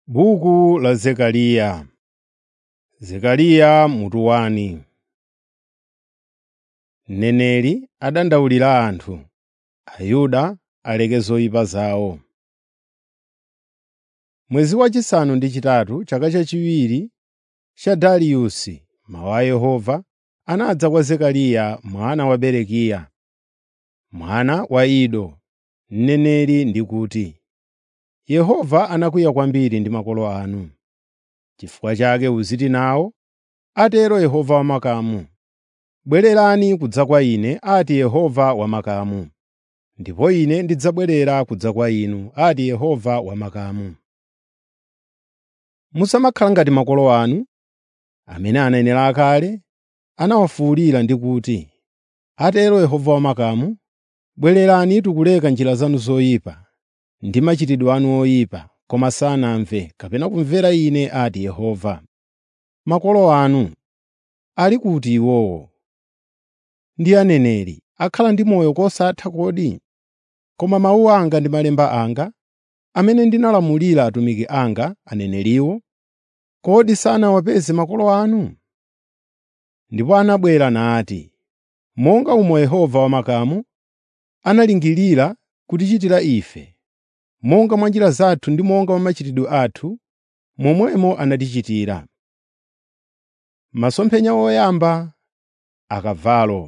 Buku la Zekariya Zekariya mutu 1 Mneneri adandaulira anthu, Ayuda aleke zoyipa zawo. Mwezi wachisanu ndi chitatu, chaka chachiwiri cha Dariyusi, mawu a Yehova anadza kwa Zekariya mwana wa Berekiya, mwana wa Ido, mneneri ndi kuti, “Yehova anakwiya kwambiri ndi makolo anu. N'chifukwa chake uziti nawo, atero Yehova wamakamu. Bwererani kudza kwa Ine, ati Yehova wamakamu, ndipo Ine ndidzabwerera kudza kwa inu, ati Yehova wamakamu. Musamakhala ngati makolo anu, amene anenera kale anawafuwulira ndi kuti, ‘Atero Yehova wamakamu, bwererani tikuleka njira zanu zoyipa ndi machitidwe anu oyipa,’ koma sanamve kapena kumvera Ine, ati Yehova. Makolo anu ali kuti iwowo? Ndi aneneri akhala ndi moyo kosatha kodi? Koma mawu anga ndi malemba anga, amene ndinalamulira atumiki anga aneneriwo, kodi sanawapeze makolo anu? Ndipo anabwera nati, ‘Monga umo Yehova wamakamu analingirira kutichitira ife, monga mwa njira zathu ndi monga mwa machitidwe athu, momwemo anatichitira.’ Masomphenya oyamba akavalo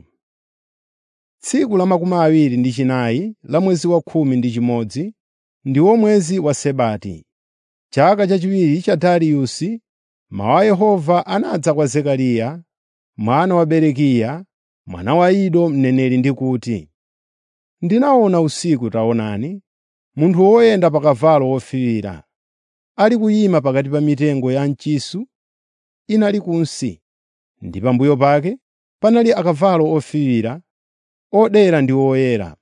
Tsiku la makumi awiri ndi chinayi la mwezi wa khumi ndi chimodzi, ndiwo mwezi wa Sebati, chaka chachiwiri cha Dariyusi, mawu a Yehova anadza kwa Zekariya mwana wa Berekiya, mwana wa Ido mneneri ndi kuti, “Ndinaona usiku taonani, munthu woyenda pa kavalo wofiira, ali kuyima pakati pa mitengo ya mchisu inali kunsi, ndi pambuyo pake panali akavalo ofiira, odera ndi oyera.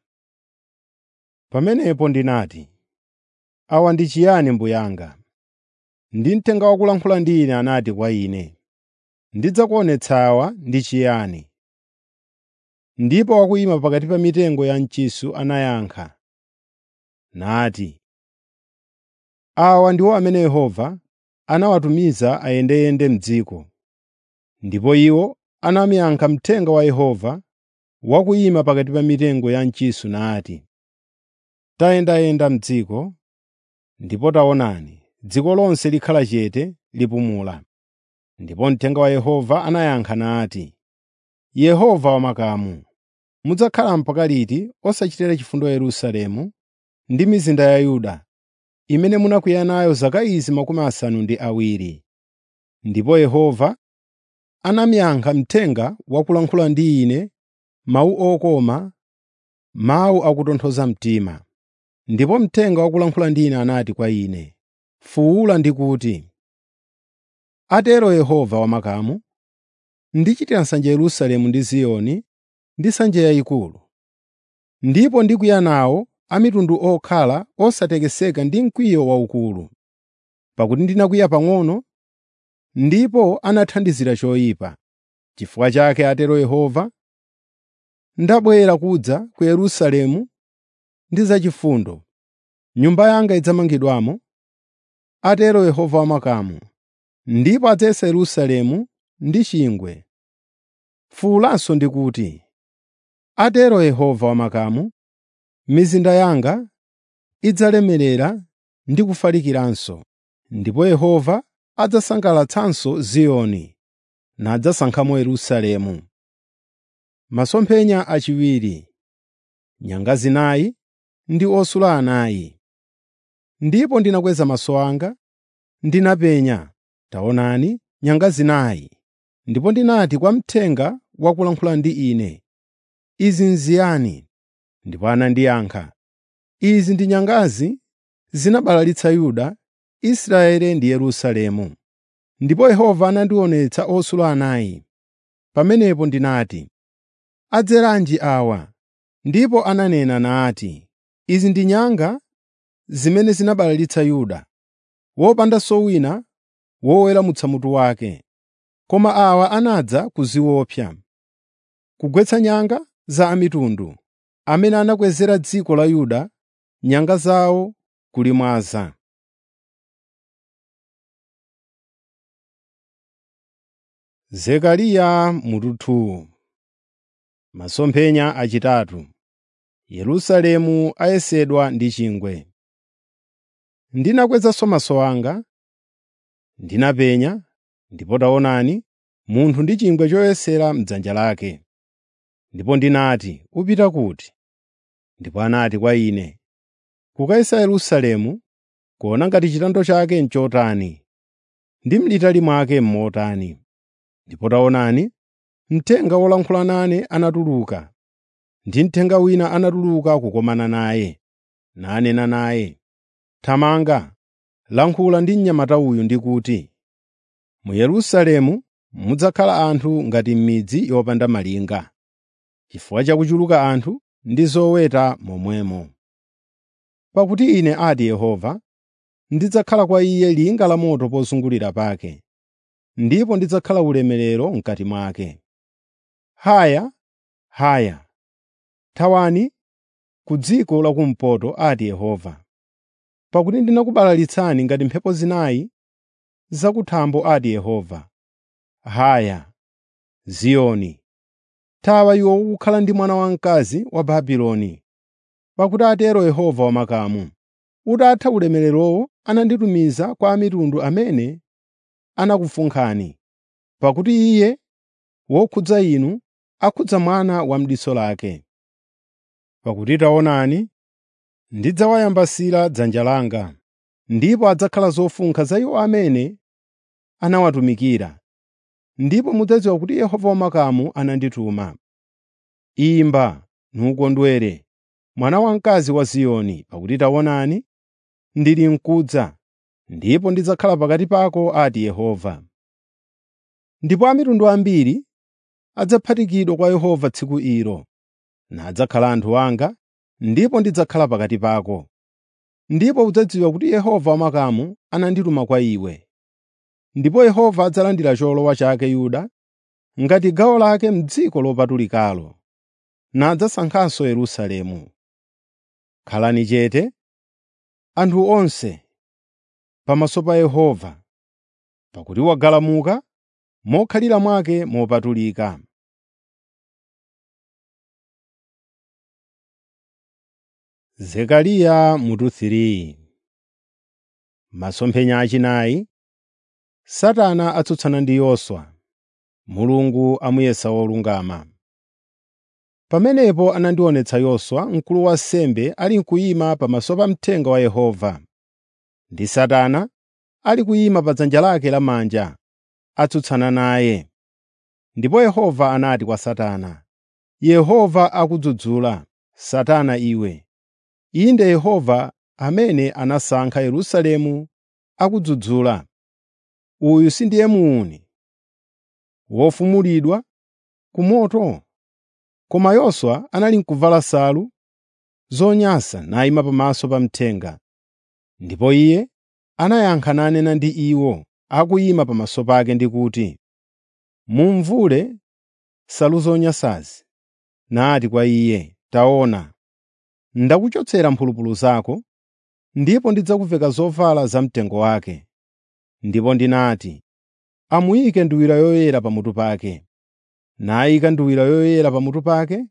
Pamenepo ndinati, ‘Awa ndi chiyani mbuye anga?’ Ndi mthenga wakulankhula ndi ine anati kwa ine, “Ndidzakuonetsa awa ndi chiyani.” Ndipo wakuyima pakati pa mitengo ya mchisu anayankha, nati, “Awa ndiwo amene Yehova anawatumiza ayendeyende m'dziko.” Ndipo iwo anamuyankha mthenga wa Yehova wakuyima pakati pa mitengo ya mchisu nati, “Tayendayenda m'dziko, ndipo taonani, dziko lonse likhala chete lipumula.” Ndipo mthenga wa Yehova anayankha nati, “Yehova wamakamu, mudzakhala mpaka liti osachitira chifundo Yerusalemu ndi mizinda ya Yuda, imene munakwiya nayo zaka izi makumi asanu ndi awiri?” Ndipo Yehova anamuyankha mthenga wakulankhula ndi ine mawu okoma, mawu akutonthoza mtima. Ndipo mthenga wakulankhula ndi ine anati kwa ine, “Fuwula ndi kuti, ‘Atero Yehova wamakamu, ndichitira nsanje Yerusalemu ndi Ziyoni ndi nsanje yayikulu. Ndipo ndikwiya nawo a mitundu okhala osatekeseka ndi mkwiyo waukulu. Pakuti ndinakwiya pang'ono, ndipo anathandizira choyipa. Chifukwa chake atero Yehova, ndabwera kudza ku Yerusalemu ndi zachifundo. Nyumba yanga idzamangidwamo, atero Yehova wamakamu, ndipo adzayesa Yerusalemu ndi chingwe. Fuwulanso ndi kuti, atero Yehova wamakamu, mizinda yanga idzalemerera ndi kufalikiranso, ndipo Yehova adzasangalatsanso Ziyoni, nadzasankhamo Yerusalemu. Masomphenya achiwiri, nyanga zinayi ndi osula anayi. Ndipo ndinakweza maso anga, ndinapenya, taonani, nyanga zinayi. Ndipo ndinati kwa mthenga wakulankhula ndi ine, “Izi n'ziyani?” Ndipo anandiyankha, “Izi ndi nyangazi zinabalalitsa Yuda, Israeli ndi Yerusalemu.” Ndipo Yehova anandionetsa osula anayi. Pamenepo ndinati, “Adzeranji awa?” Ndipo ananena nati, “Izi ndi nyanga zimene zinabalalitsa Yuda, wopandanso wina woweramutsa mutu wake. Koma awa anadza kuziopsa, kugwetsa nyanga za a mitundu, amene anakwezera dziko la Yuda nyanga zawo kulimwaza. Zekariya mutu Masomphenya achitatu Yerusalemu ayesedwa ndi chingwe. Ndinakwezanso maso anga, ndinapenya, ndipo taonani, munthu ndi chingwe choyesera m'dzanja lake. Ndipo ndinati, “Upita kuti?” Ndipo anati kwa ine, “Kukayesa Yerusalemu, kuona ngati chitando chake n'chotani, ndi m'litali mwake m'motani.” Ndipo taonani, mthenga wolankhula nane anatuluka, ndi mthenga wina anatuluka kukomana naye, nanena naye, “Thamanga, lankhula ndi mnyamata uyu ndi kuti, ‘Mu Yerusalemu mudzakhala anthu ngati m'midzi yopanda malinga, chifukwa cha kuchuluka anthu ndi zoweta momwemo.’ Pakuti Ine, ati Yehova, ndidzakhala kwa iye linga la moto pozungulira pake, ndipo ndidzakhala ulemerero m'kati mwake. Haya, haya, thawani ku dziko lakumpoto,” ati Yehova, “pakuti ndinakubalalitsani ngati mphepo zinayi zakuthambo,” ati Yehova. Haya, Ziyoni, thawa iwe ukukhala ndi mwana wamkazi wa Babuloni, pakuti atero Yehova wamakamu, “Utatha ulemererowo ananditumiza kwa a mitundu amene anakufunkhani, pakuti Iye wokhudza inu akhudza mwana wa m'diso lake. Pakuti taonani, ndidzawayambasira dzanja langa, ndipo adzakhala zofunkha za iwo amene anawatumikira, ndipo mudzadziwa kuti Yehova wamakamu anandituma. Imba, nukondwere, mwana wamkazi wa Ziyoni, pakuti taonani, ndili mkudza, ndipo ndidzakhala pakati pako,” ati Yehova. Ndipo a mitundu ambiri adzaphatikidwa kwa Yehova tsiku ilo, nadzakhala anthu anga, ndipo ndidzakhala pakati pako. Ndipo udzadziwa kuti Yehova wamakamu anandituma kwa iwe. Ndipo Yehova adzalandira cholowa chake Yuda ngati gawo lake m'dziko lopatulikalo, nadzasankhanso Yerusalemu. Khalani chete, anthu onse, pamaso pa Yehova, pakuti wagalamuka mokhalira mwake mopatulika. Zekariya mutu 3 Masomphenya achinayi Satana atsutsana ndi Yoswa, Mulungu amuyesa wolungama. Pamenepo anandionetsa Yoswa, mkulu wa ansembe ali n'kuyima pamaso pa mthenga wa Yehova, ndi Satana ali kuyima pa dzanja lake lamanja, atsutsana naye. Ndipo Yehova anati kwa Satana, “Yehova akudzudzula, Satana iwe. Inde Yehova amene anasankha Yerusalemu akudzudzula. Uyu sindiye muuni wofumulidwa ku moto?” Koma Yoswa anali n'kuvala nsalu zonyansa nayima pamaso pa mthenga. Ndipo iye anayankha nanena ndi iwo akuyima pamaso pake ndi kuti, “Mumvule nsalu zonyansazi.” Nati kwa iye, “Taona, ndakuchotsera mphulupulu zako, ndipo ndidzakuveka zovala zamtengo wake.” Ndipo ndinati, “Amuyike nduwira yoyera pamutu pake.” Nayika nduwira yoyera pamutu pake,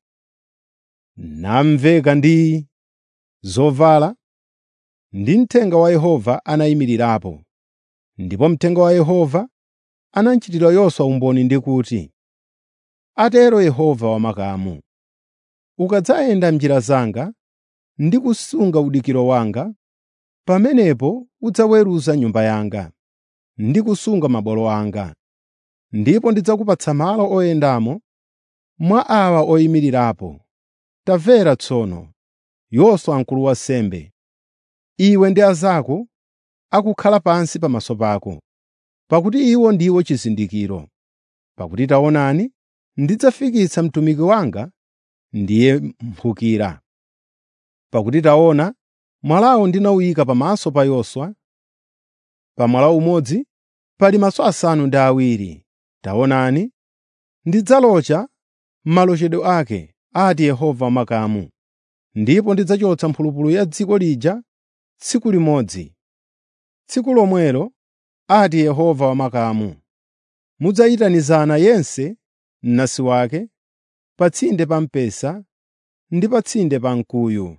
namveka ndi zovala, ndi mthenga wa Yehova anayimirirapo. Ndipo mthenga wa Yehova anachitira Yoswa umboni ndi kuti, “Atero Yehova wamakamu, ukadzayenda m'njira zanga ndi kusunga udikiro wanga, pamenepo udzaweruza nyumba yanga ndi kusunga mabwalo anga. Ndipo ndidzakupatsa malo oyendamo mwa awa oyimirirapo. Tamvera tsono, Yoswa mkulu wa ansembe, iwe ndi anzako akukhala pansi pamaso pako, pakuti iwo ndiwo chizindikiro. Pakuti taonani, ndidzafikitsa mtumiki wanga ndiye mphukira. Pakuti taona, mwalawu ndinawuyika pamaso pa Yoswa, pa mwala umodzi pali maso asanu ndi awiri. Taonani, ndidzalocha malochedwe ake, ati Yehova wamakamu, ndipo ndidzachotsa mphulupulu ya dziko lija tsiku limodzi. Tsiku lomwelo, ati Yehova wamakamu, mudzayitanizana yense mnansi wake pa tsinde pa mpesa ndi pa tsinde pa mkuyu.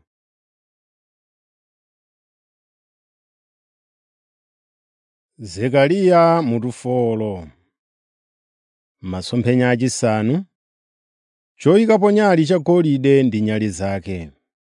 Zekariya mutufolo Masomphenya achisanu choyikapo nyali chagolide ndi nyali zake.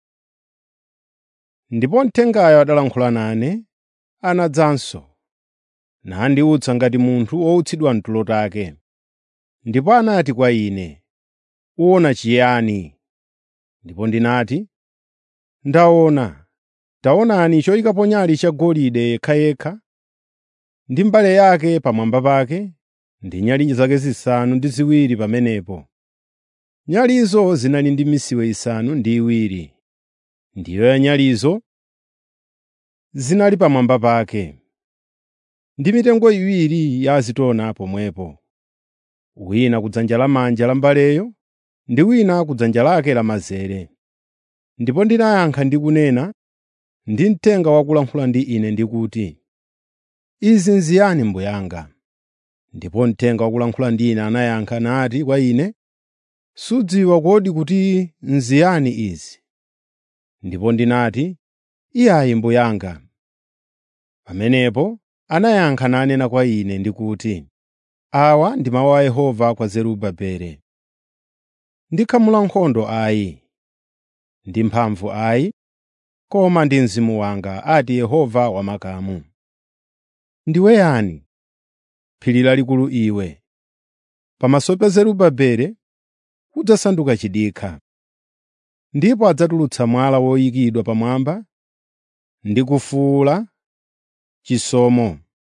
Ndipo mthengayo adalankhula nane, anadzanso, nandiwutsa ngati munthu wowutsidwa mtulo take. Ndipo anati kwa ine, “Uwona chiyani?” Ndipo ndinati, “Ndaona, taonani choyikapo nyali chagolide yekhayekha, ndi mbale yake pamwamba pake, ndi nyali zake zisanu ndi ziwiri pamenepo. Nyalizo zinali ndi misiwe isanu ndi iwiri, ndiyo ya nyalizo zinali pamwamba pake, ndi mitengo iwiri ya azitona pomwepo, wina kudzanja lamanja la mbaleyo ndi wina kudzanja lake lamanzere. Ndipo ndinayankha ndi kunena ndi mthenga wakulankhula ndi ine ndikuti, “Izi n'ziyani mbuye anga?” Ndipo mthenga wakulankhula ndi ine anayankha nati kwa ine, “Sudziwa kodi kuti n'ziyani izi?” Ndipo ndinati, “Iyayi mbuye anga.” Pamenepo anayankha nanena kwa ine ndikuti, “Awa ndi mawu a Yehova kwa Zerubabeli. Ndi khamu la nkhondo ayi, ndi mphamvu ayi, koma ndi Mzimu wanga, ati Yehova wamakamu. Ndiwe yani, phiri lalikulu iwe? Pamaso pa Zerubabeli udzasanduka chidikha. Ndipo adzatulutsa mwala woyikidwa pamwamba ndi kufuwula chisomo,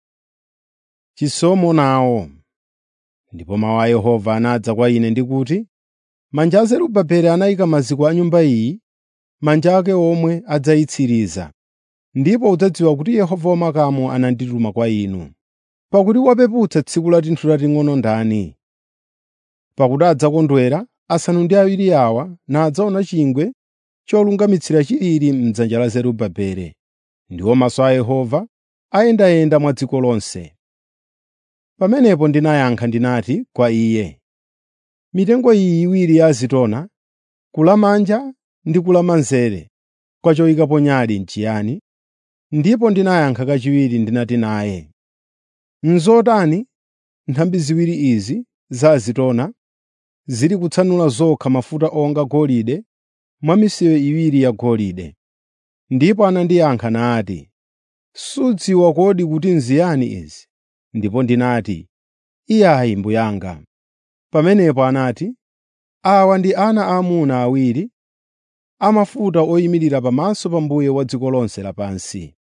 chisomo nawo. Ndipo mawu a Yehova anadza kwa ine ndikuti, “Manja a Zerubabeli anayika maziko a Nyumba iyi, manja ake omwe adzayitsiriza. Ndipo udzadziwa kuti Yehova wamakamu anandituma kwa inu. Pakuti wapeputsa tsiku la tinthu tating'ono ndani? Pakuti adzakondwera asanu ndi awiri awa nadzaona chingwe cholungamitsira chilili m'dzanja la Zerubabeli, ndiwo maso a Yehova ayendayenda mwa dziko lonse. Pamenepo ndinayankha ndinati kwa iye, “Mitengo iyi iwiri ya azitona, kulamanja ndi kulamanzere kwa choyikapo nyali n'chiyani?” Ndipo ndinayankha kachiwiri ndinati naye, “N'zotani nthambi ziwiri izi za azitona zili kutsanula zokha mafuta onga golide mwa misiwe iwiri yagolide?” Ndipo anandiyankha nati, “Sudziwa kodi kuti n'ziyani izi?” Ndipo ndinati, “Iyayi mbuye anga.” Pamenepo anati, “Awa ndi ana aamuna awiri amafuta oyimirira pamaso pa Mbuye wa dziko lonse lapansi.”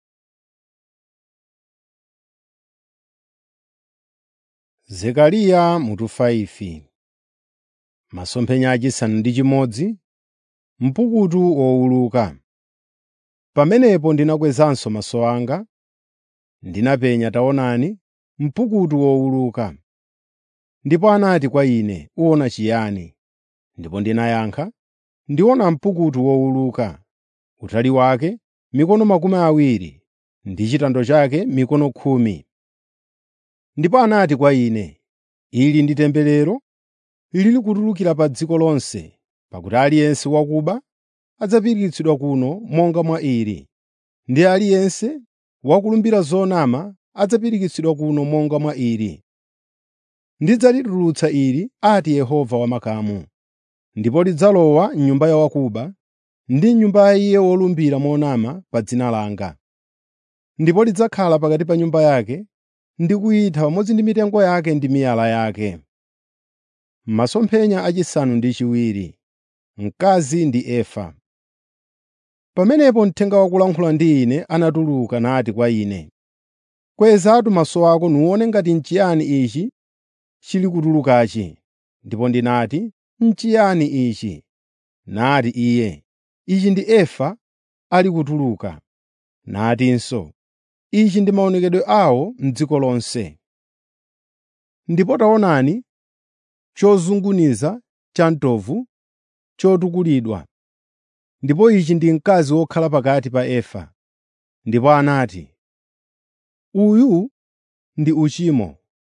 Zekariya mutu 5 Masomphenya achisanu ndi chimodzi mpukutu wowuluka. Pamenepo ndinakwezanso maso anga, ndinapenya taonani, mpukutu wowuluka. Ndipo anati kwa ine, “Uwona chiyani?” Ndipo ndinayankha, “Ndiona mpukutu wowuluka, utali wake mikono makumi awiri ndi chitando chake mikono khumi.” Ndipo anati kwa ine, “Ili ndi temberero lili kutulukira pa dziko lonse, pakuti aliyense wakuba adzapirikitsidwa kuno monga mwa ili, ndi aliyense wakulumbira zonama adzapirikitsidwa kuno monga mwa ili. Ndidzalitulutsa ili, ati Yehova wamakamu, ndipo lidzalowa m'nyumba ya wakuba ndi m'nyumba ya iye wolumbira monama pa dzina langa. Ndipo lidzakhala pakati pa nyumba yake ndi kuyitha pamodzi ndi mitengo yake ndi miyala yake. Masomphenya achisanu ndi chiwiri mkazi ndi efa. Pamenepo mthenga wakulankhula ndi ine anatuluka nati kwa ine, “Kwezatu maso ako nuwone ngati n'chiyani ichi chili kutulukachi.” Ndipo ndinati, “N'chiyani ichi?” Nati iye, “Ichi ndi efa ali kutuluka.” Natinso, “Ichi ndi maonekedwe awo m'dziko lonse.” Ndipo taonani, chozunguniza chamtovu chotukulidwa, ndipo ichi ndi mkazi wokhala pakati pa efa. Ndipo anati, “Uyu ndi uchimo.”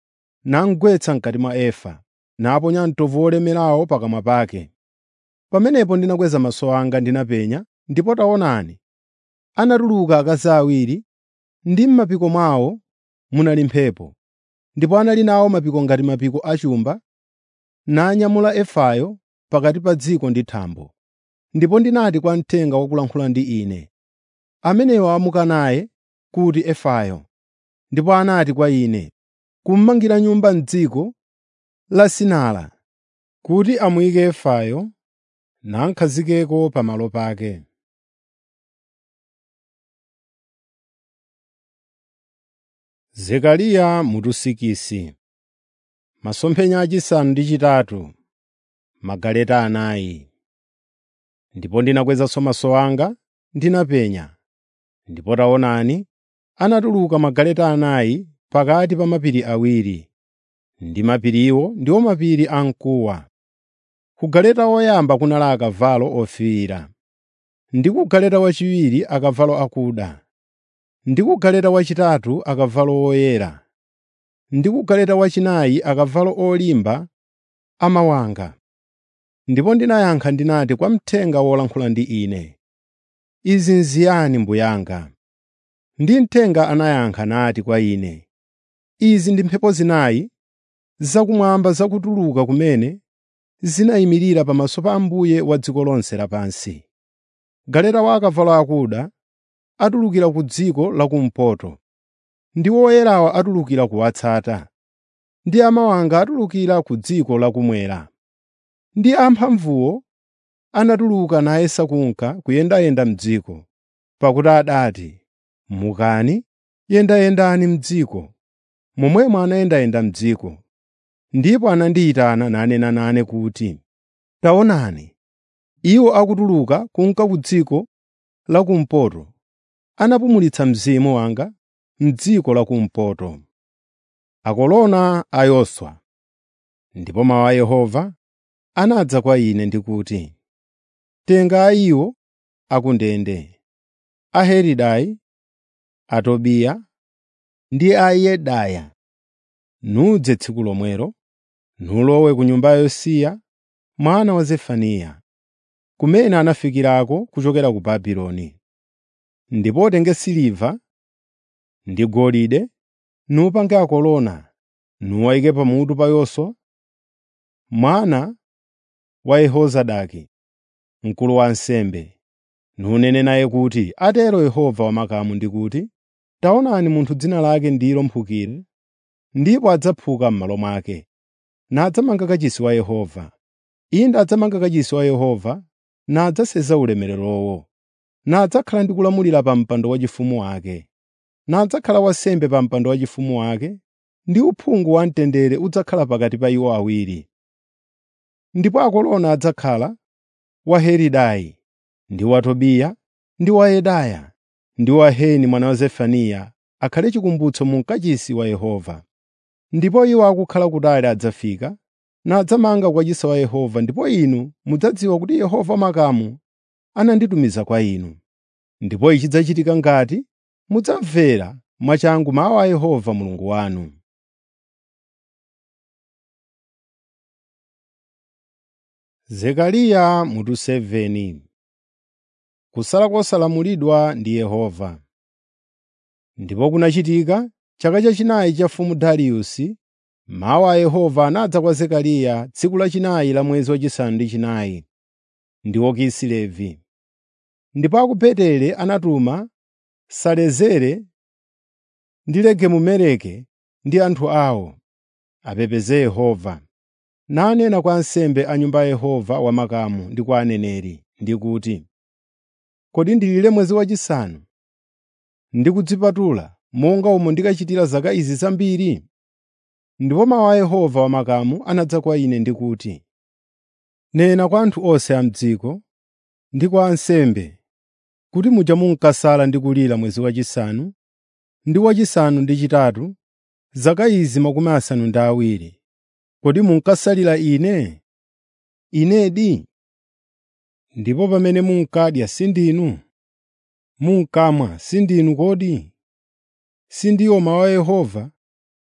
namugwetsa m'kati mwa efa, naponya mtovu wolemerawo pakamwa pake. Pamenepo ndinakweza maso anga ndinapenya, ndipo taonani, anatuluka akazi awiri, ndi m'mapiko mwawo munali mphepo. Ndipo anali nawo mapiko ngati mapiko a chumba, nanyamula efayo pakati pa dziko ndi thambo. Ndipo ndinati kwa mthenga wakulankhula ndi ine, ameneyo amuka naye kuti efayo. Ndipo anati kwa ine, kummangira nyumba m'dziko la Sinara, kuti amuyike efayo namkhazikeko pamalo pake. Zekariya mutusikisi Masomphenya achisanu ndi chitatu magaleta anayi. Ndipo ndinakwezanso maso anga ndinapenya, ndipo taonani, anatuluka magaleta anayi pakati pa mapiri awiri, ndi mapiriwo ndiwo mapiri amkuwa. Ku galeta woyamba kunali akavalo ofiira, ndi ku galeta wachiwiri akavalo akuda, ndi ku galeta wachitatu akavalo oyera, ndi ku galeta wachinayi akavalo olimba amawanga. Ndipo ndinayankha ndinati kwa mthenga wolankhula ndi ine, “Izi n'ziyani mbuyanga?” Ndi mthenga anayankha nati kwa ine, “Izi ndi mphepo zinayi zakumwamba zakutuluka kumene zinayimirira pamaso pa Ambuye wa dziko lonse lapansi. Galeta wa akavalo akuda atulukira ku dziko lakumpoto, ndi woyerawa atulukira kuwatsata, ndi amawanga atulukira ku dziko lakummwera. Ndi amphamvuwo anatuluka nayesa kunka kuyendayenda m'dziko, pakuti adati, “Mukani, yendayendani m'dziko.” Momwemo anayendayenda m'dziko. Ndipo anandiyitana nanena nane kuti, “Taonani, iwo akutuluka kunka ku dziko lakumpoto, anapumulitsa Mzimu wanga m'dziko lakumpoto.” Akolona a Yoswa Ndipo mawu a Yehova anadza kwa ine ndi kuti, “Tenga a iwo akundende, a Helidai, a Tobiya ndi a Yedaya, nudze tsiku lomwelo, nulowe ku nyumba ya Yosiya mwana wa Zefaniya, kumene anafikirako kuchokera ku Babuloni. Ndipo utenge siliva ndi golide, nupange akolona, nuwayike pamutu pa Yoswa mwana wa Yehozadaki, mkulu wa ansembe, nunene naye kuti, ‘Atero Yehova wamakamu ndi kuti, taonani munthu dzina lake ndilo Mphukira, ndipo adzaphuka m'malo mwake, nadzamanga kachisi wa Yehova. Inde adzamanga kachisi wa Yehova nadzaseza ulemererowo, nadzakhala ndi kulamulira pa mpando waufumu wake, nadzakhala wansembe pa mpando waufumu wake, ndi uphungu wamtendere udzakhala pakati pa iwo awiri. Ndipo akolona adzakhala wa Helidai, ndi wa Tobiya, ndi wa Yedaya, ndi wa Heni mwana wa Zefaniya akhale chikumbutso mu kachisi wa Yehova. Ndipo iwo akukhala kutali adzafika, nadzamanga ku kachisi wa Yehova, ndipo inu mudzadziwa kuti Yehova wamakamu ananditumiza kwa inu. Ndipo ichi chidzachitika ngati mudzamvera mwachangu mawu a Yehova Mulungu wanu. Zekariya mutu 7 Kusala kosalamulidwa ndi Yehova. Ndipo kunachitika chaka chachinayi cha mfumu Dariyusi, mawu a Yehova anadza kwa Zekariya tsiku lachinayi la mwezi wachisanu ndi chinayi, ndiwo Kisilevi. Ndipo a ku Beteli anatuma Salezere ndi Legemumeleki ndi anthu awo, apepeze Yehova, nanena kwa ansembe a Nyumba ya Yehova wamakamu ndi kwa aneneri, ndi kuti, “Kodi ndilire mwezi wachisanu ndi kudzipatula monga umo ndikachitira zaka izi zambiri?” Ndipo mawu a Yehova wamakamu anadza kwa ine ndi kuti, “Nena kwa anthu onse a m'dziko ndi kwa ansembe kuti muja munkasala ndi kulira mwezi wachisanu ndi wachisanu ndi chitatu, zaka izi makumi asanu ndi awiri. Kodi munkasalira Ine? Inedi? Ndipo pamene munkadya sindinu? Munkamwa sindinu kodi? Sindiwo mawu a Yehova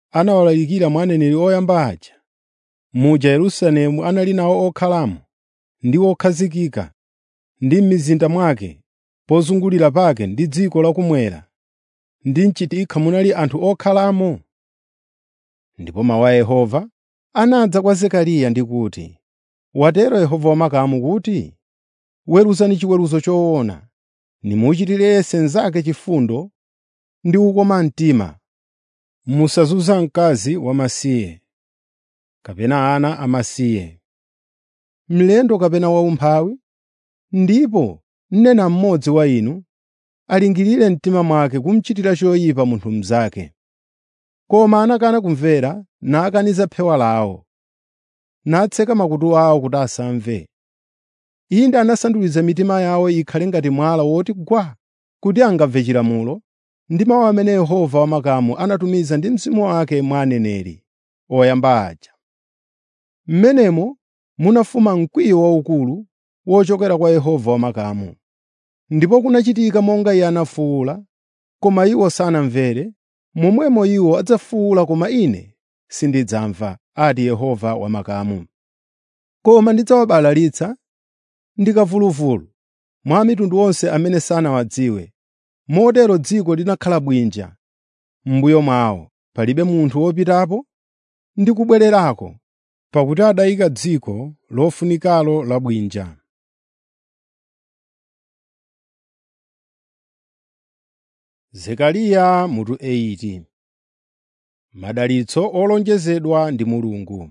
anawalalikira mwa aneneri oyamba aja, muja Yerusalemu anali nawo okhalamo ndi okhazikika, ndi m'mizinda mwake, pozungulira pake ndi dziko lakummwera, ndi m'chitikha munali anthu okhalamo? Ndipo mawu a Yehova anadza kwa Zekariya ndi kuti, “Watero Yehova wamakamu kuti, weruzani chiweruzo choona, nimuchitire yense mnzake chifundo ndi kukoma mtima. Musazunza mkazi wamasiye, kapena ana amasiye, mlendo kapena waumphawi, ndipo mnena mmodzi wa inu alingirire mtima mwake kumuchitira choyipa munthu mnzake. Koma anakana kumvera nakaniza phewa lawo, natseka makutu awo kuti asamve. Inde anasanduliza mitima yawo ikhale ngati mwala woti gwaa, kuti angamve chilamulo ndi mawu amene Yehova wamakamu anatumiza ndi Mzimu wake mwa aneneri oyamba aja. M'menemo munafuma mkwiyo waukulu wochokera kwa Yehova wamakamu. Ndipo kunachitika monga Iye anafuwula, koma iwo sanamvere, momwemo iwo adzafuwula koma Ine sindidzamva, ati Yehova wamakamu. Koma ndidzawabalalitsa ndi kamvuluvulu mwa mitundu yonse amene sanawadziwe, motero dziko linakhala bwinja m'mbuyo mwawo, palibe munthu wopitapo ndi kubwererako, pakuti adayika dziko lofunikalo la bwinja. Zekariya mutu 8 Madalitso olonjezedwa ndi Mulungu.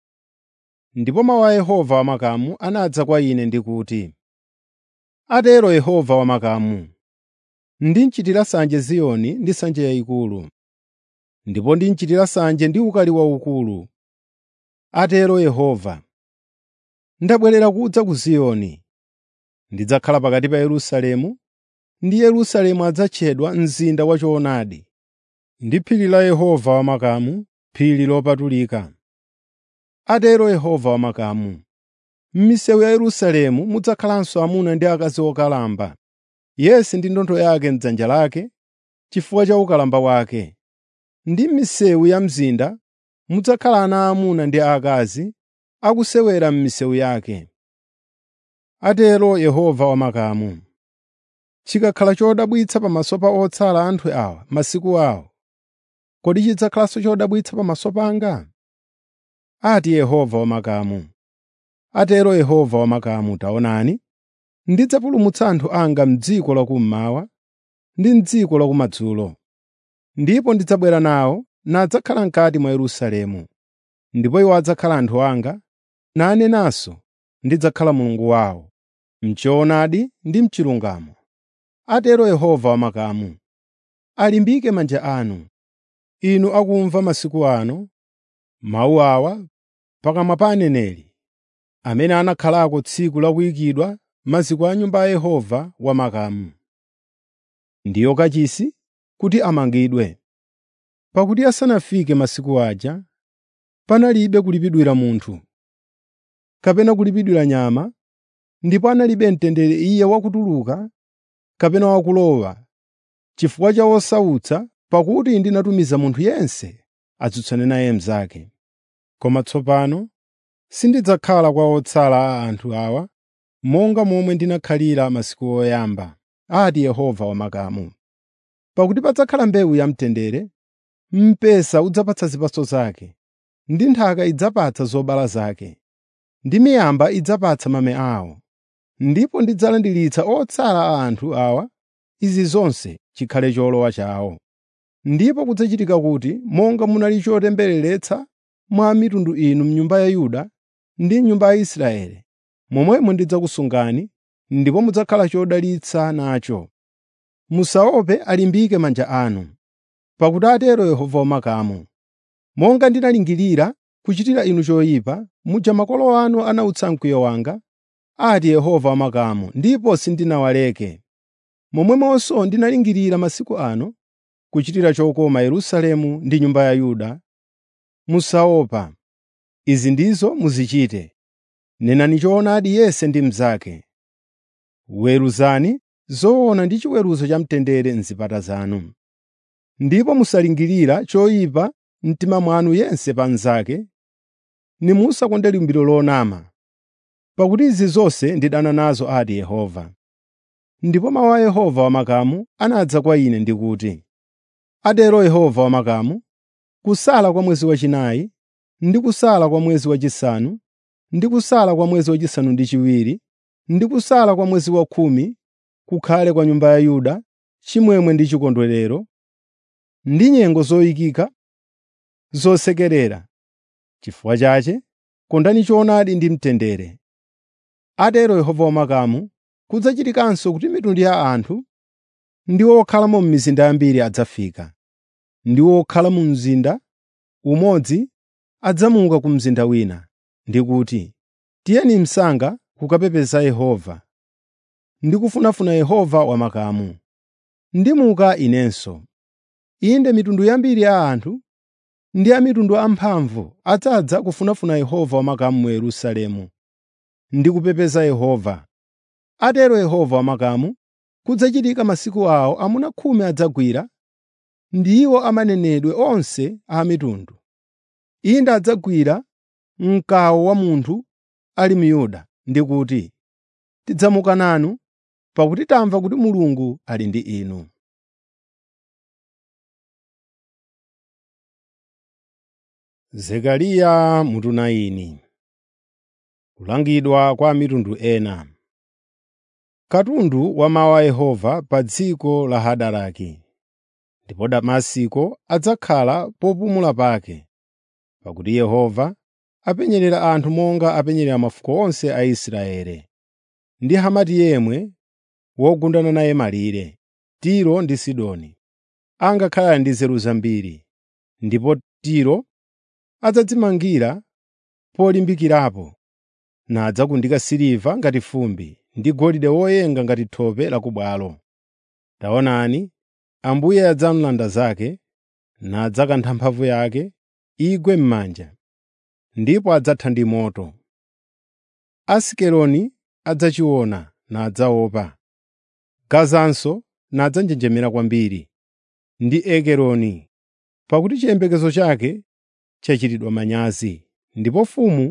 Ndipo mawu a Yehova wamakamu anadza kwa ine ndi kuti, “Atero Yehova wamakamu, ndinchitira sanje Ziyoni ndi nsanje yayikulu, ndipo ndinchitira sanje ndi ukali waukulu. Atero Yehova, ndabwerera kudza ku Ziyoni, ndidzakhala pakati pa Yerusalemu, ndi Yerusalemu adzatchedwa mzinda wachoonadi, ndi phiri la Yehova wamakamu, phiri lopatulika. Atero Yehova wamakamu, m'misewu ya Yerusalemu mudzakhalanso amuna ndi akazi okalamba, yense ndi ndodo yake m'dzanja lake chifukwa cha ukalamba wake. Ndi m'misewu ya mzinda mudzakhala ana aamuna ndi aakazi akusewera m'misewu yake. Atero Yehova wamakamu. Chikakhala chodabwitsa pamaso pa otsala anthu awa masiku awo, kodi chidzakhalanso chodabwitsa pamaso panga? Ati Yehova wamakamu. Atero Yehova wamakamu taonani, ndidzapulumutsa anthu anga m'dziko lakummawa ndi m'dziko lakumadzulo. Ndipo ndidzabwera nawo nadzakhala m'kati mwa Yerusalemu. Ndipo iwo adzakhala anthu anga, nane nanso ndidzakhala Mulungu wawo, m'choonadi ndi m'chilungamo. Atero Yehova wamakamu. Alimbike manja anu, inu akumva masiku ano mawu awa pakamwa pa aneneri, amene anakhalako tsiku la kuyikidwa maziko a Nyumba ya Yehova wamakamu. Ndiyo kachisi kuti amangidwe. Pakuti asanafike masiku aja, panalibe kulipidwira munthu, kapena kulipidwira nyama, ndipo analibe mtendere iye wakutuluka kapena wakulowa, chifukwa cha osautsa, pakuti ndinatumiza munthu yense atsutsane naye mnzake. Koma tsopano sindidzakhala kwa otsala a anthu awa monga momwe ndinakhalira masiku oyamba, ati Yehova wamakamu. Pakuti padzakhala mbewu yamtendere, mpesa udzapatsa zipatso zake, ndi nthaka idzapatsa zobala zake, ndi miyamba idzapatsa mame awo. Ndipo ndidzalandiritsa otsala a anthu awa izi zonse chikhale cholowa chawo. Ndipo kudzachitika kuti monga munali chotembereretsa mwa mitundu inu m'nyumba ya Yuda ndi nyumba ya Israeli, momwemo ndidzakusungani ndipo mudzakhala chodalitsa nacho. Musaope alimbike manja anu, pakuti atero Yehova wamakamu. Monga ndinalingirira kuchitira inu choyipa, muja makolo anu anautsa mkwiyo wanga, ati Yehova wamakamu, ndipo sindinawaleke. Momwemonso ndinalingirira masiku ano kuchitira chokoma Yerusalemu ndi nyumba ya Yuda. Musaopa. Izi ndizo muzichite. Nenani choonadi yense ndi mnzake. Weruzani zoona ndi chiweruzo cha mtendere m'zipata zanu. Ndipo musalingirira choyipa mtima mwanu yense pa mnzake, nimusakonde lumbiro lonama, pakuti izi zonse ndidana nazo ati Yehova. Ndipo mawu a Yehova wamakamu anadza kwa ine ndi kuti, “Atero Yehova wamakamu, kusala kwa mwezi wachinayi, ndi kusala kwa mwezi wachisanu, ndi kusala kwa mwezi wachisanu ndi chiwiri, ndi kusala kwa mwezi wakhumi, kukhale kwa nyumba ya Yuda chimwemwe ndi chikondwerero, ndi nyengo zoyikika, zosekerera. Chifukwa chache, kondani choonadi ndi mtendere. Atero Yehova wamakamu, kudzachitikanso kuti mitundu ya anthu ndi okhalamo m'mizinda yambiri adzafika, ndi okhala mu mzinda umodzi adzamuka ku mzinda wina, ndi kuti, “Tiyeni msanga kukapepesa Yehova, ndi kufunafuna Yehova wamakamu.” Ndimuka inenso. Inde mitundu yambiri ya anthu ndi a mitundu amphamvu adzadza kufunafuna Yehova wamakamu mu Yerusalemu, ndi kupepesa Yehova. Atero Yehova wamakamu, kudzachitika masiku awo amuna khumi adzagwira, ndiwo amanenedwe onse a mitundu. Inde adzagwira mkawu wa munthu ali mu Yuda ndi kuti, “Tidzamuka nanu, pakuti tamva kuti Mulungu ali ndi inu.” Zekariya mutu 9 Kulangidwa kwa mitundu ena Katundu wa mawu a Yehova pa dziko la Hadaraki. Ndipo Damasiko adzakhala popumula pake, pakuti Yehova apenyerera anthu monga apenyerera mafuko onse a Israeli. Ndi Hamati yemwe wogundana naye malire, Tiro ndi Sidoni, angakhala ndi nzeru zambiri, ndipo Tiro adzadzimangira polimbikirapo, nadzakundika siliva ngati fumbi ndi golide woyenga ngati thope la ku bwalo. Taonani, Ambuye adzamulanda zake, nadzakantha mphamvu yake igwe m'manja, ndipo adzatha ndi moto. Asikeloni adzachiona nadzaopa, Gazanso nadzanjenjemera kwambiri, ndi Ekeroni, pakuti chiyembekezo chake chachitidwa manyazi, ndipo mfumu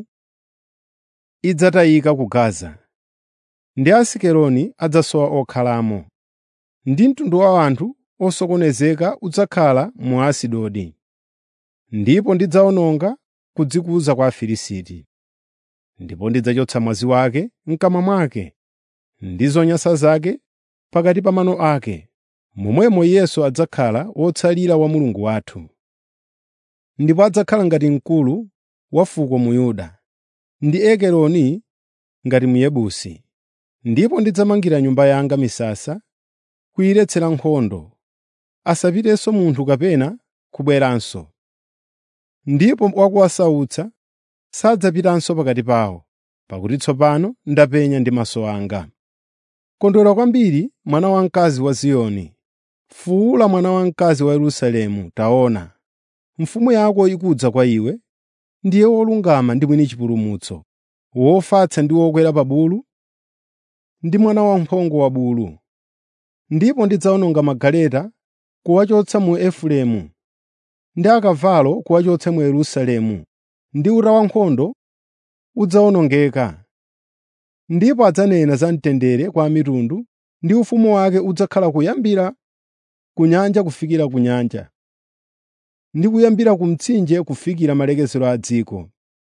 idzatayika ku Gaza, ndi Asikeloni adzasowa okhalamo, ndi mtundu wa anthu osokonezeka udzakhala mu Asidodi. Ndipo ndidzawononga kudzikuza kwa Afilisti. Ndipo ndidzachotsa mwazi wake m'kamwa mwake, ndi zonyansa zake pakati pa mano ake, momwemo Iyenso adzakhala wotsalira wa Mulungu wathu. Ndipo adzakhala ngati mkulu wa fuko mu Yuda, ndi Ekeroni ngati Myebusi. Ndipo ndidzamangira nyumba yanga misasa, kuyiretsera nkhondo, asapitenso munthu kapena kubweranso. Ndipo wakuwasautsa sadzapitanso pakati pawo, pakuti tsopano ndapenya ndi maso anga. Kondwera kwambiri mwana wamkazi wa Ziyoni, fuwula mwana wamkazi wa Yerusalemu, taona, mfumu yako ikudza kwa iwe, ndiye wolungama ndi mwini chipulumutso, wofatsa ndi wokwera pa bulu, ndi mwana wamphongo wa bulu. Ndipo ndidzawononga magaleta kuwachotsa mu Efereimu, ndi akavalo kuwachotsa mu Yerusalemu, ndi uta wankhondo udzawonongeka. Ndipo adzanena za mtendere kwa mitundu, ndi ufumu wake udzakhala kuyambira ku nyanja kufikira ku nyanja, ndi kuyambira ku mtsinje kufikira malekezero a dziko.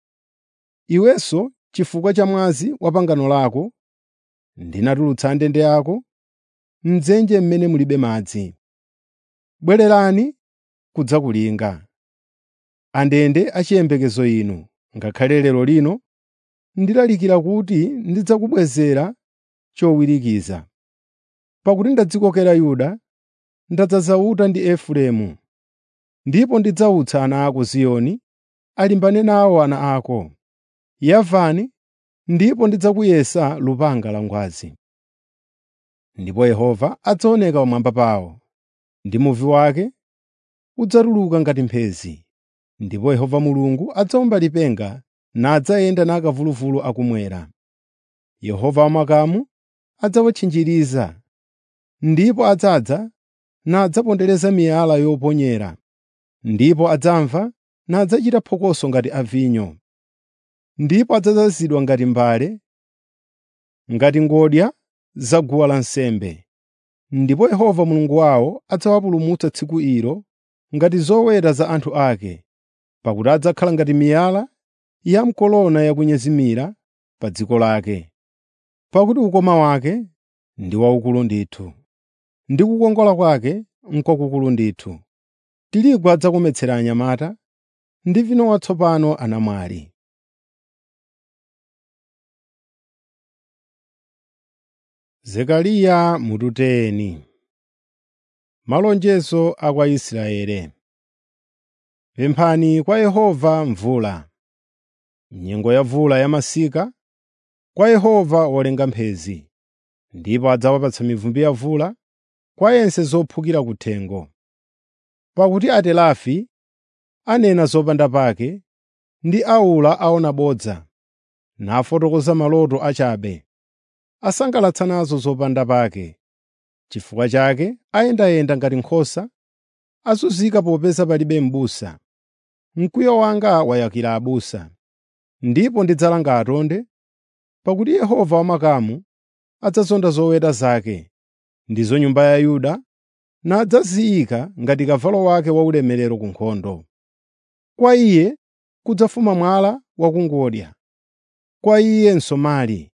Iwenso chifukwa cha mwazi wa pangano lako, ndinatulutsa ndende yako m'dzenje mmene mulibe madzi. Bwererani kudzakulinga, andende achiyembekezo inu, ngakhale lero lino ndilalikira kuti ndidzakubwezera chowirikiza. Pakuti ndadzikokera Yuda, ndadzaza uta ndi Efereimu, ndipo ndidzawutsa ana ako Ziyoni alimbane nawo ana ako. Yavani, ndipo ndidzakuyesa lupanga la ngwazi. Ndipo Yehova adzaoneka pamwamba pawo, ndi muvi wake udzatuluka ngati mphezi. Ndipo Yehova Mulungu adzawomba lipenga nadzayenda nakavuluvulu akumwera. Yehova wamakamu adzawatchinjiriza, ndipo adzadza nadzapondereza miyala yoponyera, ndipo adzamva nadzachita phokoso ngati a vinyo. Ndipo adzazazidwa ngati mbale, ngati ngodya za guwa lansembe. Ndipo Yehova Mulungu wawo adzawapulumutsa tsiku ilo ngati zoweta za anthu ake, pakuti adzakhala ngati miyala yamkolona yakunyezimira pa dziko lake. Pakuti ukoma wake ndi waukulu ndithu, ndi kukongola kwake n'kwakukulu ndithu. Tirigu adzakometsera anyamata, ndi vinyo watsopano anamwali. Zekariya mututeni Malonjezo a kwa Israele. Pemphani kwa Yehova mvula, nyengo ya vula yamasika, kwa Yehova wolenga mphezi, ndipo adzawapatsa mivumbi ya vula kwa yense zophukira kuthengo. Pakuti atelafi anena zopanda pake ndi aula aona bodza, nafotokoza maloto achabe, asangalatsa nazo zopanda pake. Chifukwa chake ayendayenda ngati nkhosa, azunzika popeza palibe m'busa. Mkwiyo wanga wayakira abusa, ndipo ndidzalanga atonde, pakuti Yehova wamakamu adzazonda zoweta zake, ndizo nyumba ya Yuda, nadzaziyika ngati kavalo wake waulemerero ku nkhondo. Kwa iye kudzafuma mwala wakungodya, kwa iye msomali,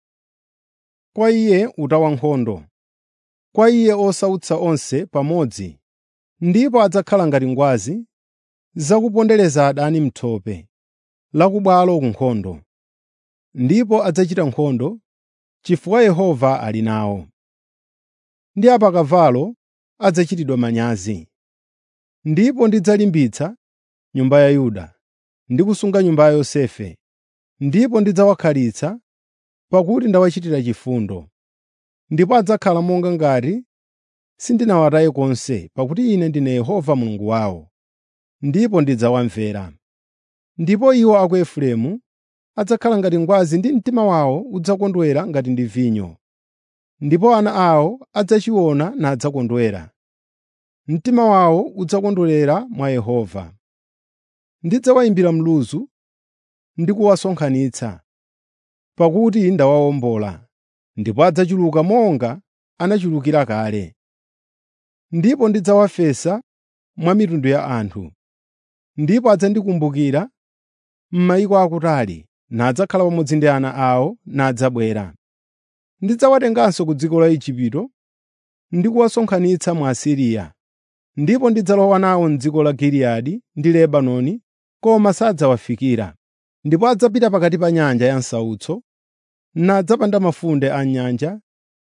kwa iye uta wankhondo, kwa iye osautsa onse pamodzi, ndipo adzakhala ngati ngwazi zakupondereza adani m'thope la ku bwalo ku nkhondo. Ndipo adzachita nkhondo, chifukwa Yehova ali nawo. Ndi apakavalo adzachitidwa manyazi. Ndipo ndidzalimbitsa nyumba ya Yuda ndi kusunga nyumba ya Yosefe, ndipo ndidzawakhalitsa, pakuti ndawachitira chifundo. Ndipo adzakhala monga ngati sindinawataye konse, pakuti Ine ndine Yehova Mulungu wawo, ndipo ndidzawamvera. Ndipo iwo a ku Efereimu adzakhala ngati ngwazi ndi mtima wawo udzakondwera ngati ndi vinyo. Ndipo ana awo adzachiona nadzakondwera. Mtima wawo udzakondwerera mwa Yehova. Ndidzawayimbira mluzu ndi kuwasonkhanitsa, pakuti ndawawombola, ndipo adzachuluka monga anachulukira kale. Ndipo ndidzawafesa mwa mitundu ya anthu, ndipo adzandikumbukira m'mayiko akutali, nadzakhala pamodzi ndi ana awo nadzabwera. Ndidzawatenganso ku dziko la Igupto ndi kuwasonkhanitsa mu Asiriya, ndipo ndidzalowa nawo m'dziko la Giliyadi ndi Lebanoni, koma sadzawafikira. Ndipo adzapita pakati pa nyanja ya msautso, nadzapanda mafunde a nyanja,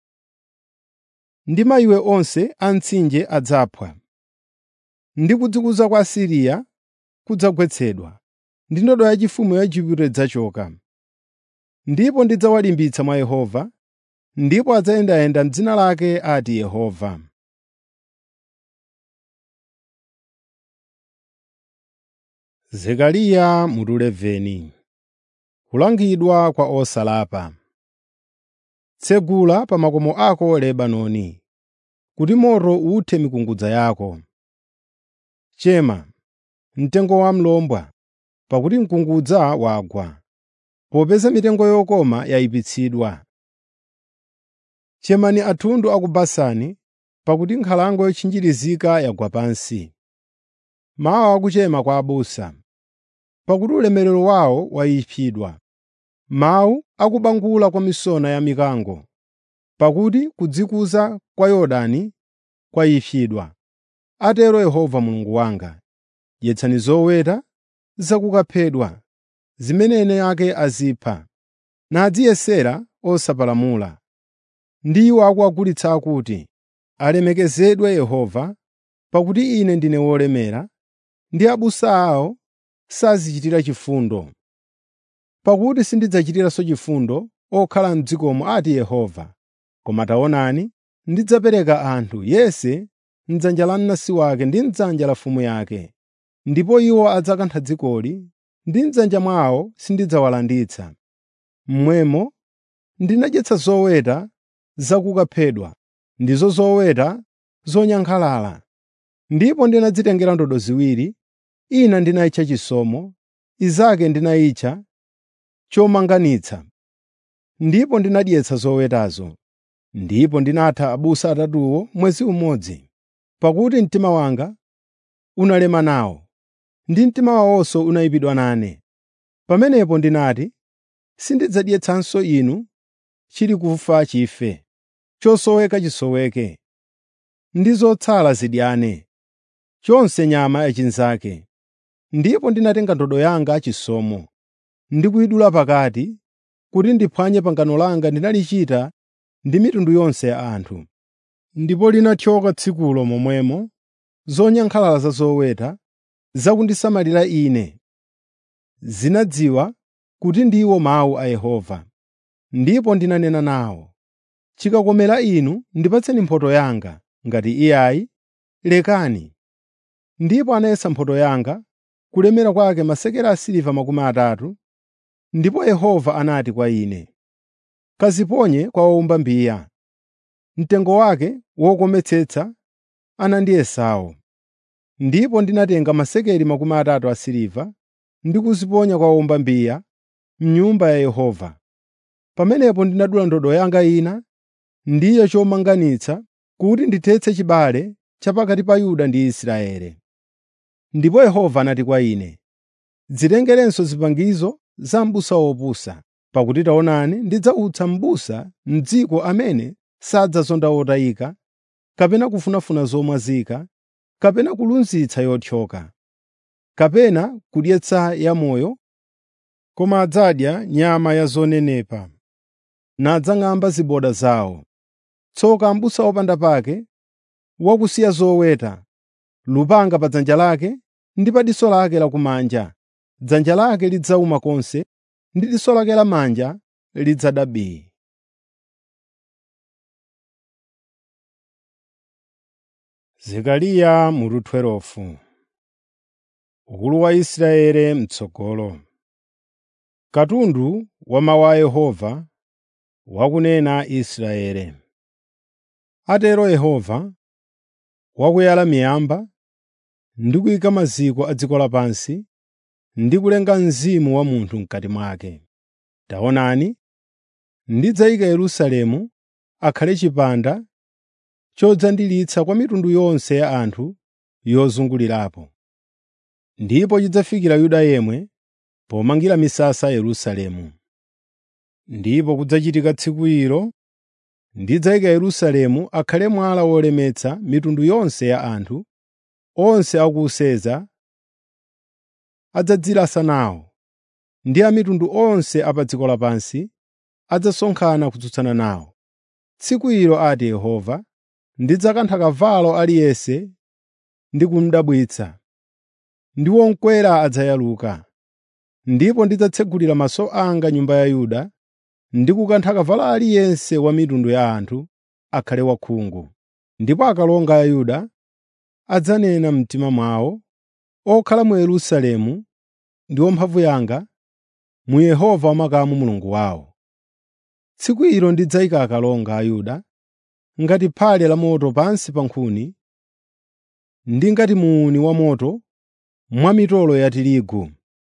ndi mayiwe onse a mtsinje adzaphwa. Ndi kudzikuza kwa Asiriya kudzagwetsedwa, ndi ndodo yachifumu ya Igupto idzachoka. Ndipo ndidzawalimbitsa mwa Yehova, ndipo adzayendayenda m'dzina lake ati Yehova. Zekariya mutu 11 Kulangidwa kwa osalapa. Tsegula pa makomo ako Lebanoni, kuti moto uthe mikungudza yako. Chema, mtengo wa mlombwa, pakuti mkungudza wagwa, popeza mitengo yokoma yayipitsidwa. Chemani athundu a ku Basani, pakuti nkhalango yotchinjirizika yagwa pansi. Mawu akuchema kwa abusa, pakuti ulemerero wawo wayipidwa. Mawu akubangula kwa misona ya mikango, pakuti kudzikuza kwa Yorodani kwayipidwa. Atero Yehova Mulungu wanga, dyetsani zoweta zakukaphedwa, zimene ene ake azipha, nadziyesera osapalamula. Ndi iwo akuagulitsa akuti, “Alemekezedwe Yehova, pakuti ine ndine wolemera, ndi abusa awo sazichitira chifundo. Pakuti sindidzachitiranso chifundo okhala m'dzikomo ati Yehova, koma taonani, ndidzapereka anthu yense m'dzanja la mnansi wake ndi m'dzanja la mfumu yake, ndipo iwo adzakantha dzikoli, ndi m'dzanja mwawo sindidzawalanditsa. Momwemo ndinadyetsa zoweta zakukaphedwa, ndizo zoweta zonyankhalala, ndipo ndinadzitengera ndodo ziwiri ina ndinayitcha chisomo, inzake ndinayitcha chomanganitsa. Ndipo ndinadyetsa zowetazo, ndipo ndinatha abusa atatuwo mwezi umodzi, pakuti mtima wanga unalema nawo, ndi mtima wawonso unayipidwa nane. Pamenepo ndinati, “Sindidzadyetsanso inu chili kufa chife, chosoweka chisoweke, ndi zotsala zidyane, chonse nyama yachinzake.” Ndipo ndinatenga ndodo yanga chisomo, ndi kuyidula pakati, kuti ndiphwanye pangano langa ndinalichita ndi mitundu yonse ya anthu. Ndipo linathyoka tsikulo momwemo zonyankhalala za zoweta zakundisamalira ine zinadziwa kuti ndiwo mawu a Yehova. Ndipo ndinanena nawo, “Chikakomera inu ndipatseni mphotho yanga, ngati iyayi, lekani.” Ndipo anayesa mphotho yanga kulemera kwake masekeli asiliva makumi atatu, ndipo Yehova anati kwa ine, “Kaziponye kwa wowumba mbiya.” Mtengo wake wokometsetsa anandiyesawo. Ndipo ndinatenga masekeli makumi atatu asiliva ndi kuziponya kwa wowumba mbiya m'Nyumba ya Yehova. Pamenepo ndinadula ndodo yanga ina, ndiyo chomanganitsa, kuti ndithetse chibale cha pakati pa Yuda ndi Israeli. Ndipo Yehova anati kwa ine, “Dzitengerenso zipangizo za m'busa wopusa, pakuti taonani ndidzautsa m'busa m'dziko amene sadzazonda wotayika, kapena kufunafuna zomwazika, kapena kulunzitsa yothyoka, kapena kudyetsa yamoyo, koma adzadya nyama ya zonenepa, nadzang'amba ziboda zawo. Tsoka m'busa wopanda pake, wakusiya zoweta, lupanga pa dzanja lake ndi pa diso lake lakumanja, dzanja lake lidzawuma konse ndi diso lake lamanja lidzada bii. Zekariya mutu 12 Ukulu wa Israeli mtsogolo. Katundu wa mawu a Yehova wakunena Israeli. Atero Yehova, wakuyala miyamba ndi kuyika maziko a dziko lapansi ndi kulenga mzimu wa munthu m'kati mwake. Taonani, ndidzayika Yerusalemu akhale chipanda chodzandilitsa kwa mitundu yonse ya anthu yozungulirapo. Ndipo chidzafikira Yuda yemwe pomangira misasa Yerusalemu. Ndipo kudzachitika tsiku ilo ndidzayika Yerusalemu akhale mwala wolemetsa mitundu yonse ya anthu, onse akuwuseza adzadzilasa nawo, ndi a mitundu onse a pa dziko lapansi adzasonkhana kutsutsana nawo. Tsiku ilo ati Yehova, ndidzakantha kavalo aliyense ndi kumudabwitsa, ndi wokwera adzayaluka. Ndipo ndidzatsegulira maso anga nyumba ya Yuda ndi kukantha kavalo aliyense wa mitundu ya anthu akhale wakhungu. Ndipo akalonga a Yuda adzanena m'mitima mwawo, okhala mu Yerusalemu ndi mphamvu yanga, mu Yehova wamakamu Mulungu wawo. Tsiku ilo ndidzayika akalonga a Yuda ngati phale lamoto pansi pa nkhuni, ndi ngati muuni wamoto mwa mitolo ya tirigu.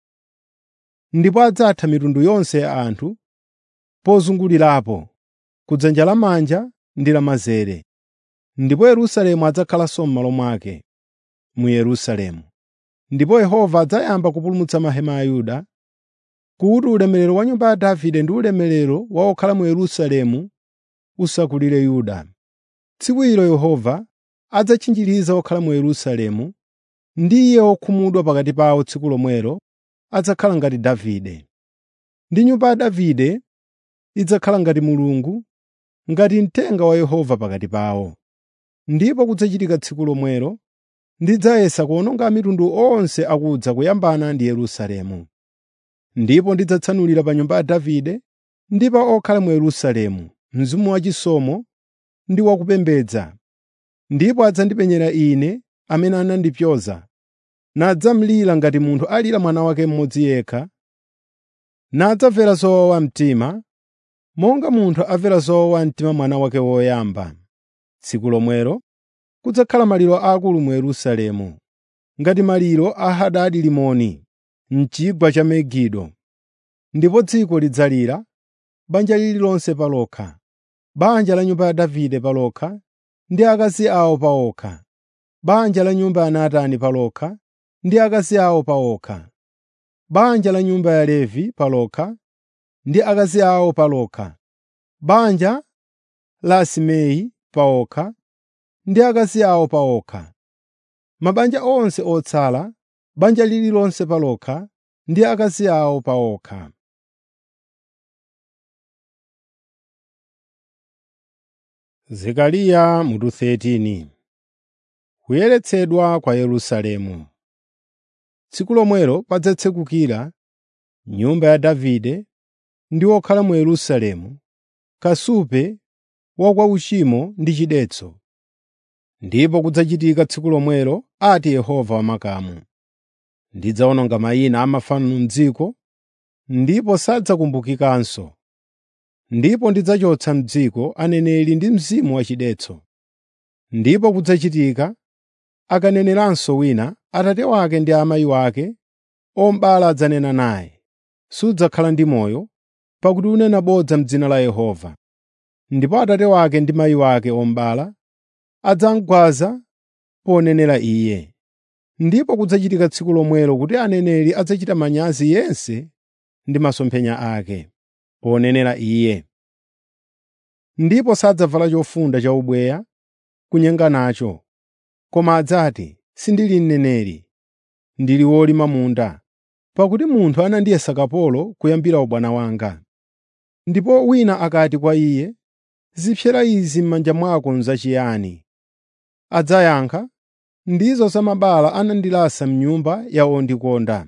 Ndipo adzatha mitundu yonse ya anthu pozungulirapo, kudzanja lamanja ndi lamanzere. Ndipo Yerusalemu adzakhalanso m'malo mwake, mu Yerusalemu. Ndipo Yehova adzayamba kupulumutsa mahema a Yuda, kuti ulemerero wa nyumba ya Davide ndi ulemerero wa okhala mu Yerusalemu usakulire Yuda. Tsiku ilo Yehova adzatchinjiriza okhala mu Yerusalemu, ndi iye wokhumudwa pakati pawo tsiku lomwelo adzakhala ngati Davide. Ndi nyumba ya Davide idzakhala ngati Mulungu, ngati mtenga wa Yehova pakati pawo. Ndipo kudzachitika tsiku lomwelo ndidzayesa kuwononga mitundu onse akudza kuyambana ndi Yerusalemu. Ndipo ndidzatsanulira pa nyumba ya Davide ndi pa okhala mu Yerusalemu mzimu wachisomo ndi wakupembedza. Ndipo adzandipenyera Ine amene anandipyoza, nadzamlira ngati munthu alira mwana wake mmodzi yekha, nadzamvera zowawa mtima, monga munthu amvera zowawa mtima mwana wake woyamba. Tsiku lomwelo kudzakhala maliro aakulu mu Yerusalemu, ngati maliro a Hadadi Rimoni m'chigwa cha Megido. Ndipo dziko lidzalira, banja lililonse palokha, banja la nyumba ya Davide palokha ndi akazi awo pawokha, banja la nyumba ya Natani palokha ndi akazi awo pawokha, banja la nyumba ya Levi palokha ndi akazi awo palokha, banja la Simei pawokha ndi akazi awo pawokha, mabanja onse otsala, banja lililonse palokha ndi akazi awo pawokha. Zekariya mutu 13 Kuyeretsedwa kwa Yerusalemu Tsiku lomwelo padzatsekukira nyumba ya Davide ndi okhala mu Yerusalemu kasupe wa kwa uchimo ndi chidetso. Ndipo kudzachitika tsiku lomwelo, ati Yehova wamakamu, ndidzawononga mayina a mafano m'dziko, ndipo sadzakumbukikanso. Ndipo ndidzachotsa m'dziko aneneri ndi mzimu wachidetso. Ndipo kudzachitika akaneneranso wina, atate wake ndi amayi wake omubala adzanena naye, sudzakhala ndi moyo, pakuti unena bodza m'dzina la Yehova. Ndipo atate wake ndi mayi wake omubala adzamugwaza ponenera iye. Ndipo kudzachitika tsiku lomwelo kuti aneneri adzachita manyazi yense ndi masomphenya ake, ponenera iye. Ndipo sadzavala chofunda cha ubweya kunyenga nacho, koma adzati, “Sindili mneneri, ndili wolima munda, pakuti munthu anandiyesa kapolo kuyambira ubwana wanga.” Ndipo wina akati kwa iye, “Zipsera izi m'manja mwako n'zachiyani?” Adzayankha, “Ndizo za mabala anandilasa m'nyumba ya wondikonda.”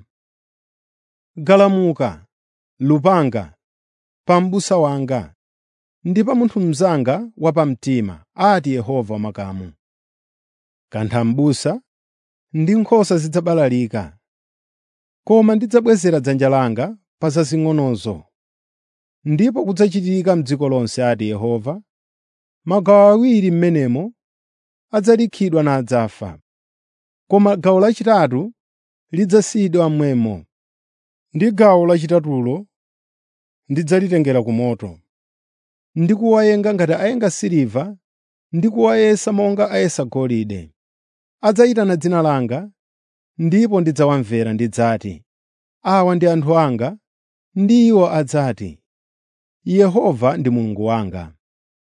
Galamuka, lupanga, pa m'busa wanga ndi pa munthu mnzanga wapamtima, ati Yehova wamakamu. Kantha m'busa ndi nkhosa zidzabalalika, koma ndidzabwezera dzanja langa pa zazing'onozo. Ndipo kudzachitika m'dziko lonse, ati Yehova, magawo awiri m'menemo adzalikhidwa nadzafa, koma gawo lachitatu lidzasiyidwa mmwemo, ndi gawo lachitatulo ndidzalitengera ku moto, ndi kuwayenga ngati ayenga siliva ndi kuwayesa monga ayesa golide. Adzayitana dzina langa, ndipo ndidzawamvera ndidzati, “Awa ndi anthu anga,” ndi iwo adzati, “Yehova ndi Mulungu wanga.”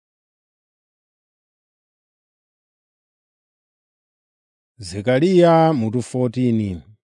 Zekariya mutu 14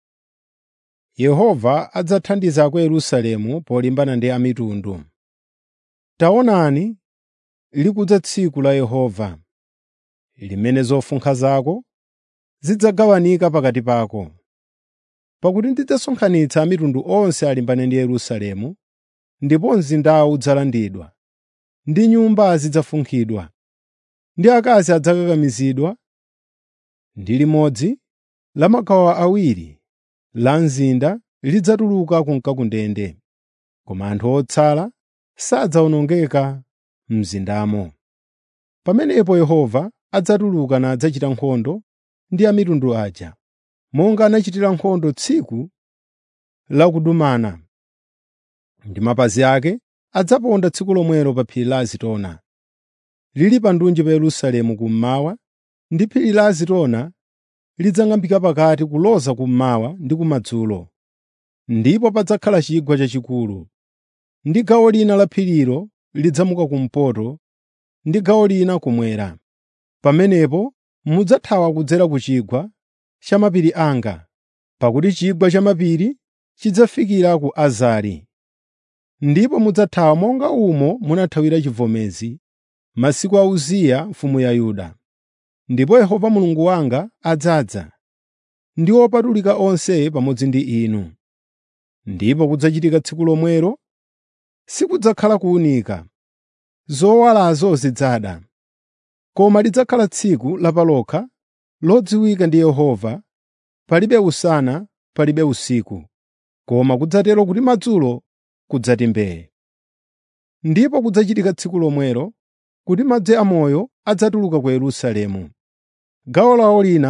Yehova adzathandiza ku Yerusalemu polimbana ndi amitundu. Taonani, likudza tsiku la Yehova, limene zofunkha zako zidzagawanika pakati pako. Pakuti ndidzasonkhanitsa a mitundu onse alimbane ndi Yerusalemu, ndipo mzindawu udzalandidwa, ndi nyumba zidzafunkhidwa, ndi akazi adzakakamizidwa, ndi limodzi la magawo awiri la mzinda lidzatuluka kunka ku ndende, koma anthu otsala sadzawonongeka m'mzindamo. Pamenepo Yehova adzatuluka nadzachita nkhondo ndi a mitundu aja, monga anachitira nkhondo tsiku la kudumana. Ndi mapazi ake adzaponda tsiku lomwelo pa phiri la Azitona, lili pa ndunji pa Yerusalemu kummawa, ndi phiri la Azitona lidzang'ambika pakati kuloza kummawa ndi kumadzulo. Ndipo padzakhala chigwa chachikulu, ndi gawo lina la phirilo lidzamuka kumpoto ndi gawo lina kumwera. Pamenepo mudzathawa kudzera ku chigwa cha mapiri anga, pakuti chigwa cha mapiri chidzafikira ku Azari. Ndipo mudzathawa monga umo munathawira chivomezi masiku a Uziya mfumu ya Yuda. Ndipo Yehova Mulungu wanga adzadza ndi opatulika onse pamodzi ndi inu. Ndipo kudzachitika tsiku lomwelo sikudzakhala kuwunika, zowalazo zidzada, koma lidzakhala tsiku lapalokha lodziwika ndi Yehova, palibe usana, palibe usiku, koma kudzatero kuti madzulo kudzati mbee. Ndipo kudzachitika tsiku lomwelo kuti madzi amoyo adzatuluka ku Yerusalemu. Gawo lawo lina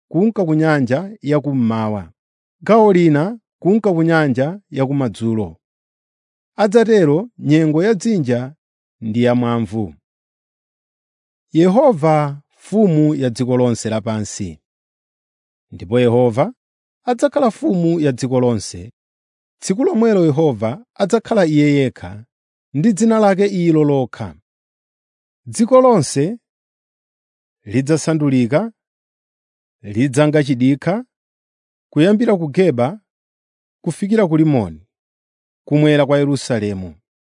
kunka ku nyanja yakummawa, gawo lina kunka ku nyanja yakumadzulo. Adzatero nyengo ya dzinja ndi yamwamvu. Yehova mfumu ya dziko lonse lapansi. Ndipo Yehova adzakhala mfumu ya dziko lonse. Tsiku lomwelo Yehova adzakhala Iye yekha, ndi dzina lake ilo lokha. Dziko lonse lidzasandulika, lidzanga chidikha, kuyambira ku Geba kufikira ku Rimoni, kumwera kwa Yerusalemu.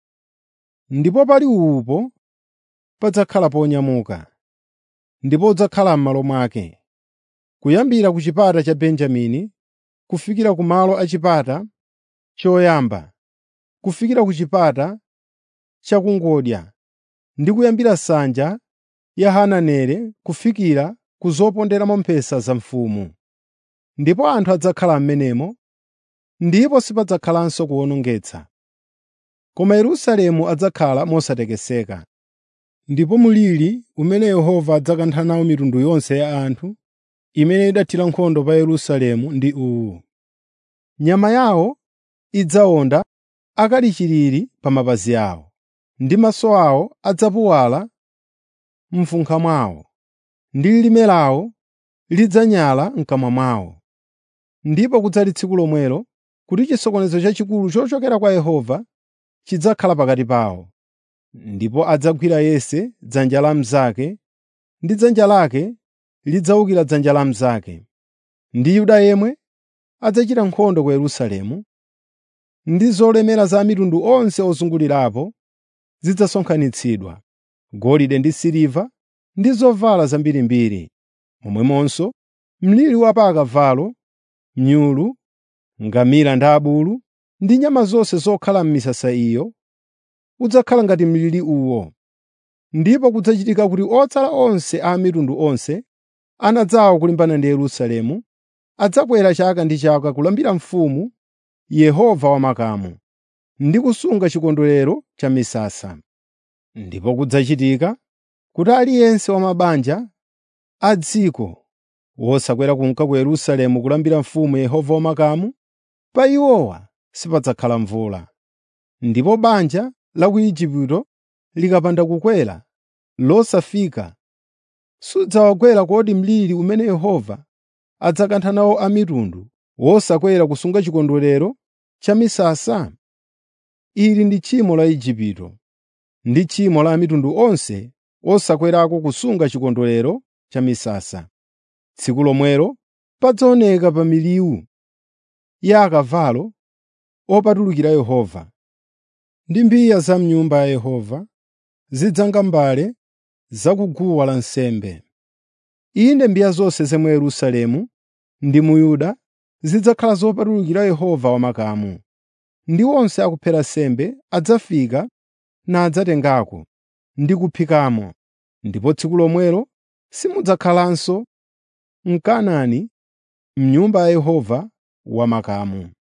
Ndipo pali upo padzakhala ponyamuka, ndipo udzakhala m'malo mwake, kuyambira ku chipata cha Benjamini kufikira ku malo a chipata choyamba, kufikira ku chipata chakungodya, ndi kuyambira nsanja ya Hananeli kufikira ku zoponderamo mphesa za mfumu. Ndipo anthu adzakhala m'menemo, ndipo sipadzakhalanso kuwonongetsa. Koma Yerusalemu adzakhala mosatekeseka. Ndipo mliri umene Yehova adzakantha nawo mitundu yonse ya anthu imene idathira nkhondo pa Yerusalemu ndi uwu: nyama yawo idzawonda akali chilili pa mapazi awo, ndi maso awo adzapuwala m'mfunkha mwawo, ndi lilime lawo lidzanyala m'kamwa mwawo. Ndipo kudzali tsiku lomwelo kuti chisokonezo chachikulu chochokera kwa Yehova chidzakhala pakati pawo. Ndipo adzagwira yense dzanja la mnzake, ndi dzanja lake lidzawukira dzanja la mnzake. Ndi Yuda yemwe adzachita nkhondo ku Yerusalemu, ndi zolemera za mitundu onse ozungulirapo zidzasonkhanitsidwa, golide ndi siliva ndi zovala zambirimbiri, momwemonso mliri wa pa akavalo, mnyulu, ngamira ndi abulu, ndi nyama zonse zokhala m'misasa iyo, udzakhala ngati mliri uwo. Ndipo kudzachitika kuti otsala onse a mitundu onse anadzawo kulimbana ndi Yerusalemu adzakwera chaka ndi chaka kulambira mfumu Yehova wamakamu, ndi kusunga chikondwerero cha misasa. Ndipo kudzachitika kuti aliyense wa mabanja a dziko wosakwera kunka ku Yerusalemu kulambira mfumu Yehova wamakamu, pa iwowa sipadzakhala mvula. Ndipo banja la ku Igupto likapanda kukwera losafika, sudzawagwera kodi mliri umene Yehova adzakantha nawo a mitundu wosakwera kusunga chikondwerero cha misasa? Ili ndi tchimo la Igupto, ndi tchimo la mitundu onse osakwerako kusunga chikondwerero cha misasa. Tsiku lomwelo padzaoneka pa miliwu ya akavalo opatulukira Yehova, ndi mbiya za m'Nyumba ya Yehova zidzanga mbale za ku guwa lansembe. Inde mbiya zonse za mu Yerusalemu ndi mu Yuda zidzakhala zopatulukira Yehova wamakamu, ndi onse akuphera nsembe adzafika nadzatengako ndi kuphikamo, ndipo tsiku lomwelo simudzakhalanso Mkanaani m'Nyumba ya Yehova wamakamu.